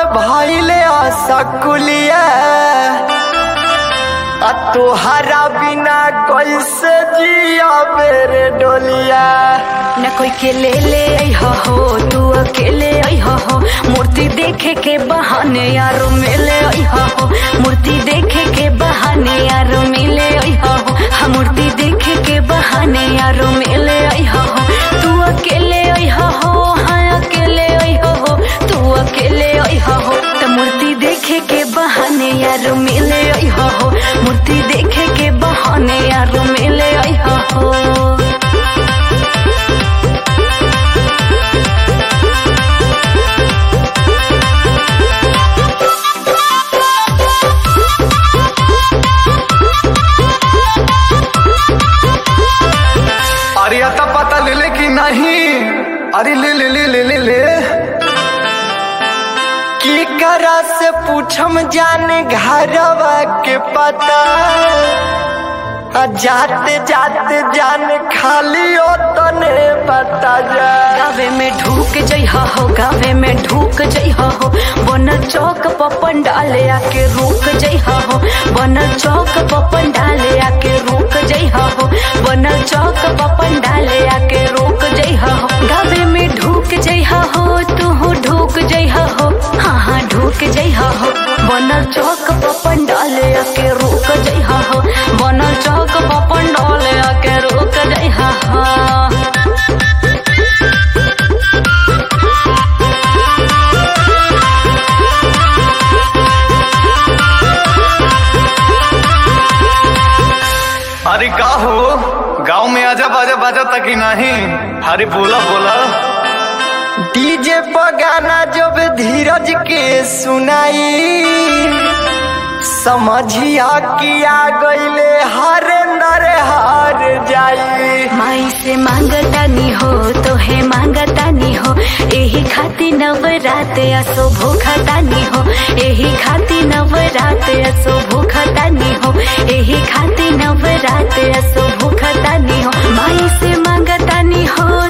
भइले असकुलिया आ तोहरा बिना कैसे जिया बेरे डोलिया न कोई के ले ले अइह हो तू अकेले अइह हो मूर्ति देखे के बहाने यारो मिले अइह हो मूर्ति देखे के बहाने यारो मिले अइह हो हम मूर्ति देखे के बहाने यारो मिले अइह हो तू अकेले अइह हो हाँ अकेले अइह हो तू अकेले अइह हो त मूर्ति देखे के बहाने यारो मिले अइह हो मूर्ति देखे के बहाने यारो मिले अइह हो अरे आता पता ले ले कि नहीं अरे ले ले ले ले ले ले की करा से पूछम जाने घरवा के पता आ जाते जाते जाने खाली ओ तने बता जा गावे में ढूक जइहा हो गावे में ढूक जइहा हो बनल चौक पर पंडाले आके रुक जइहा हो बनल चौक पर पंडाले आके रुक जइहा हो बनल चौक पर पंडाले आके रुक जइहा हो गावे में ढूक जइहा हो तू ढूक जइहा हो हाँ हाँ ढूक जइहा हो बनल चौक पर पंडाले आके रुक जइहा हो बनल चौक पर पंडाले आके रुक जइहा हो अरे का हो गांव में आजा बाजा बाजा तक ही नहीं अरे बोला बोला डीजे पर गाना जब धीरज के सुनाई समझिया किया गईले हरेंदर हार जाई माई से मांगतानी हो तो है मांगतानी हो एही खाती नवरात असो भूखतानी हो एही खाती नवरात असो भूखतानी हो एही खाती नवरात असो भूखतानी हो माई से मांगतानी हो